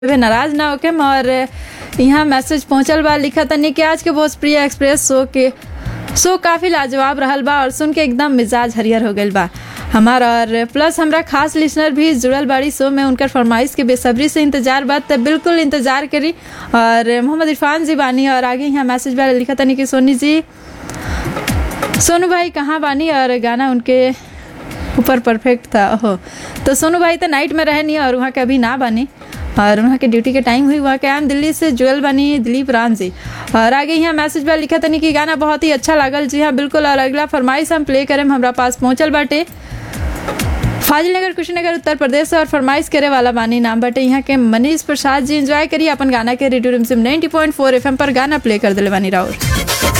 वे नाराज ना होके और यहाँ मैसेज पहुंचल बा लिखा तनी कि आज के भोजप्रिय एक्सप्रेस शो के शो काफ़ी लाजवाब रहल बा और सुन के एकदम मिजाज हरियर हो गईल बा हमार और प्लस हमरा खास लिसनर भी जुड़ल बाड़ी शो में उनकर फरमाइश के बेसब्री से इंतजार बा तब बिल्कुल इंतजार करी और मोहम्मद इरफान जी बानी और आगे यहाँ मैसेज वाले लिखा तनी कि सोनी जी सोनू भाई कहाँ बानी और गाना उनके ऊपर परफेक्ट था ओहो तो सोनू भाई तो नाइट में रहे नहीं और वहाँ के अभी ना बनी और वहाँ के ड्यूटी के टाइम हुई वहाँ के आम दिल्ली से जुएल बनी दिलीप राम जी और आगे यहाँ मैसेज पर लिखा तनी कि गाना बहुत ही अच्छा लागल जी हाँ बिल्कुल और अगला फरमाइश हम प्ले करें हमरा पास पहुँचल बाटे फाजिल नगर कुशीनगर उत्तर प्रदेश से और फरमाइश करे वाला बानी नाम बाटे यहाँ के मनीष प्रसाद जी एंजॉय करिए अपन गाना के रेडियो रिमसिम 90.4 एफएम पर गाना प्ले कर दिले बानी राउर